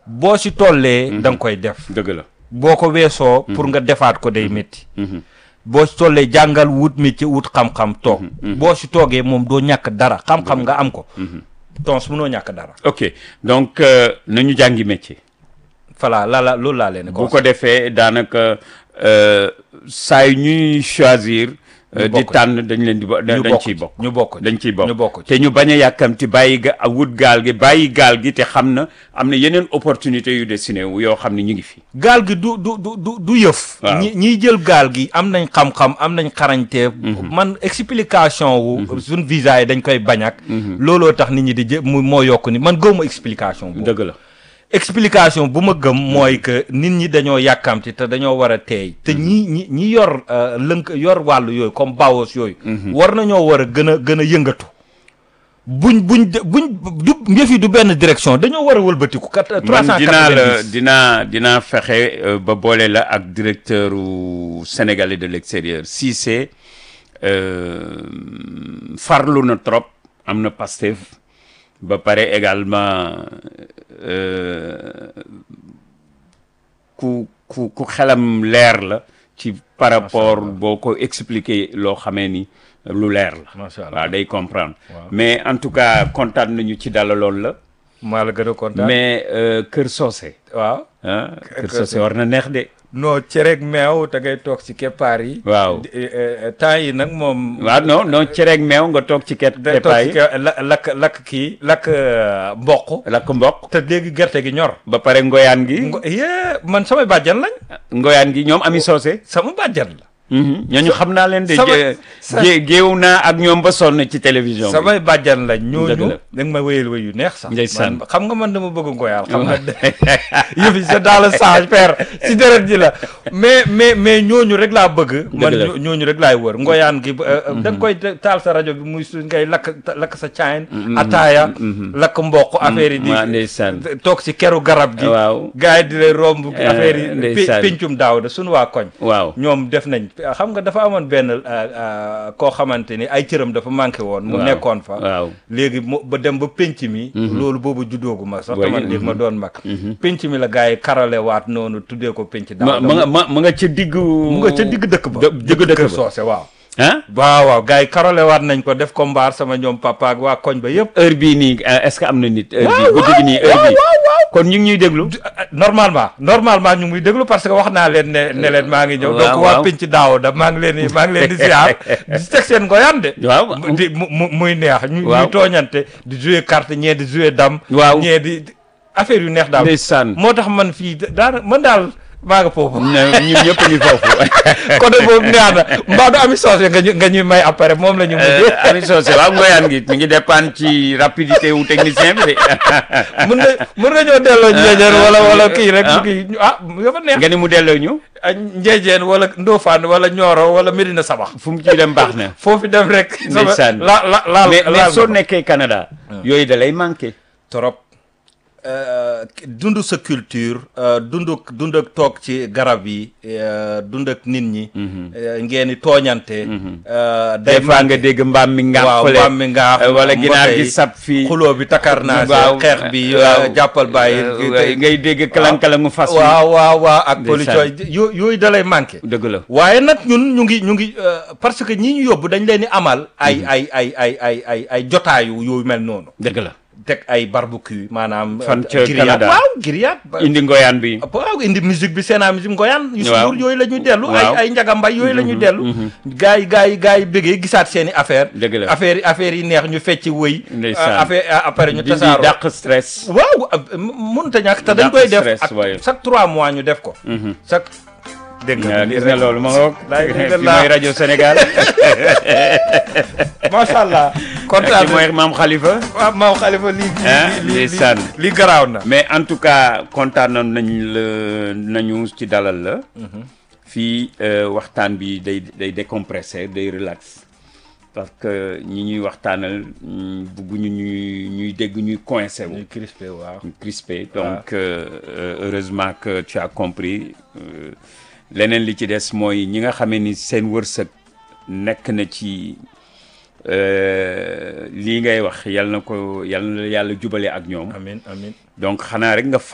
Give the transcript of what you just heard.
boo si tollee da nga koy def dëgg la boo ko weesoo pour nga defaat ko day métti boo si tollee jàngal wut métier wut xam-xam toog boo si toogee moom doo ñàkk dara xam-xam nga am ko tons munoo ñàkk dara ok donc euh, nañu jàngi métier voilà la la loolu laa leen bu ko defee daanaka euh, saa yu ñuy choisir euh, di bokk tànn dañ leen di bo- da- ñu dañ bokk ciy ci, bokk ñu bokk ci, dañ ciy bokk ñu bokk ci. te ñu bañ a yàkkamti bàyyi ga wut gaal gi bàyyi gaal gi te xam na am na yeneen opportunité yu dessiné wu yoo xam ne ñu ngi fi gaal gi du du du du du yëf Waaw. ñi ñiy jël gaal gi am nañ xam-xam am nañ xarañte man explication wu suñ visa yi dañ koy bañ ak looloo tax nit ñi di jë mu moo yokk ni man gëwma explication boobu dëgg la explication bu ma gëm mooy que nit ñi dañoo yàkkamti te dañoo war a teey te ñi ñi ñi yor euh, lënk yor wàllu yooyu comme bawos yooyu war nañoo war a gën a gën a yëngatu buñ buñ de- buñ du yëf yi du benn direction dañoo war a wëlbatiku kat man dinaa la 390 dinaa dinaa fexe euh, ba boole la ak directeur u sénégalais de l'extérieur Cissé euh, farlu na trop am na Pastef ba pare également euh, ku ku ku xelam leer la ci par rapport boo ko expliquer loo xamee ni lu leer la Macha Allah. waaw day comprendre mais en tout cas kontaan nañu ci dalaloon la maa la gën a kontaan mais euh, Kër Socé waaw ah Kër Kër Socé war na neex de non cereeg meew te ngay toog ci keppaar yi waaw Di- eh, eh, temps yi nag moom waaw non non cereeg meew nga toog ci ket day toog kepaay ci ke- la- lakk lakk kii lakk euh, mboq lakk mboq te léegi gerte gi ñor ba pare ngoyaan gi ngo yee man samay bàjjan lañ ngoyaan gi ñoom ami Socé sama bàjjan la ñooñu xam naa leen de sama- gé- sa- gé- géew naa ak ñoom ba sonn ci télévision bi samay bàjjan lañ Dëgg ñooñu la. da nga ma wéyal wéy yu neex sax Ndeysaan. man- xam nga man dama bëgg ngoyaal xam nga yëf yi c'est dans le sang père si deret ji la mais mais mais ñooñu rek laa bëgg man la. ñoo- ñooñu rek laay wër ngoyaan gi euh, da nga koy te- taal sa rajo bi muy su ngay lakk lakk sa caayin ataaya lakk mboq affaire yi di waa ndeysaan toog si keru garab gi waaw gars yi di lay romb Eh, affaire yi ndeysaan. pe- pencum daaw da suñu waa koñ waaw ñoom def nañ xam nga dafa amoon benn euh, euh, koo xamante ni ay cëram dafa manqué woon mu Waaw, nekkoon fa waaw léegi mu ba dem ba penc mi loolu boobu juddoogu ma sax Oui, taman léegi ma doon mag penc mi la gars yi karale waat noonu tuddee ko penc ma daaw ma nga ma ma nga ca diggu mu nga ca digg dëkk ba dë- digg dëkk kër ba soose waaw ah waaw waaw gars yi karale waat nañ ko def ko mbaar sama ñoom papa ak waa koñ ba yëpp heure bii nii euh, est-ce que am na nit heure bii guddi gi nii heure bii kon ñu ngi ñuy déglu normalement normalement ñu ngi muy déglu parce que wax naa leen ne ne leen maa ngi ñëw Waaw, donc waa waaw. penc daaw da maa ngi leen di maa ngi leen di ziar di teg seen ngoyaan de waaw mu- di mu mu- muy neex ñu Waaw. ñuy tooñante di jouer carte ñee di jouer dam Waaw. ñee di di- affaire yu neex daal ndeysaan moo tax man fii daana man daal maa nga foofu na ñun ñëpp ngi foofu côté boobu neex na mbaa du ami soose nga ñu nga ñuy may après moom la ñu mujjee Ami Socé waaw ngoyaan gi mi ngi dépendre ci rapidité wu technicien bi de mën nga mën nga ñoo delloo njeejeen wala wala kii rek ah. mu kii ñu- ah dafa neex nga ni mu delloo ñu ah, njeejeen wala ndóofaan wala ñooro wala Medina Sabax fu mu ciy dem baax na foofu dem rek sama Ndeysaan. la la laal mais laal mais soo nga ko. nekkee Canada yooyu da lay manqué trop dund sa culture euh, dund dund ak toog ci garab yi euh, dund ak nit ñi euh, ngeen di tooñante euh, des fois nga dégg mbaam mi ngaax waaw fële mbaam mi ngaax euh, wala ginaar mbotey, gi sab fii xuloo bi takar naa waaw xeex bi waaw. euh, jàppal bàyyi Euh, ngay dégg kalang-kalangu fas wi waaw waaw waaw ak Ndeysaan. police yo yooyu da lay manqué dëgg la waaye nag ñun ñu ngi ñu ngi euh, parce que ñi ñu yóbbu dañ leen di amal ay ay ay ay ay ay ay jotaayu yooyu mel noonu dëgg la teg ay barbecue maanaam Fan euh, ca grillade. Canada. waaw grillade ba- indi ngoyaan bi waaw indi musique bi seenaa musique ngoyaan yu Waaw. suur yooyu la ñuy dellu Waaw. ay ay njagambay yooyu la ñuy dellu gars yi gars yi gars yi bëggee gisaat seen i affaire Dëgg la. affaire yi affaire yi neex ñu fecc wëy Ndeysaan. euh, affaire euh, après ñu di di tasaaroo dàq stress waaw mënut a ñàkk te dañ Dàq koy def stress, ak waaye. chaque trois mois ñu def ko chaque dégg nga nga gis nga loolu ma ngoog Laay fi dëgg laa. mooy rajo Sénégal macha allah fi kontaan mooy maam Khalifa waaw maam xalifa lii Ah, lii lii ndeysaan. lii garaaw na mais en tout cas kontaan nañ la nañu ci dalal la fii euh, waxtaan bi day day décompressé day relax parce que ñi ñuy waxtaanal mm, bugguñu ñuy ñuy dégg ñuy coincé wu ñuy crispé waaw crispé donc euh, euh, heureusement que tu as compris euh, leneen li ci des mooy ñi nga xamee ni seen wërsëg nekk na ci euh, lii ngay wax yal na ko yal na yàlla jubale ak ñoom amin amin donc xanaa rek nga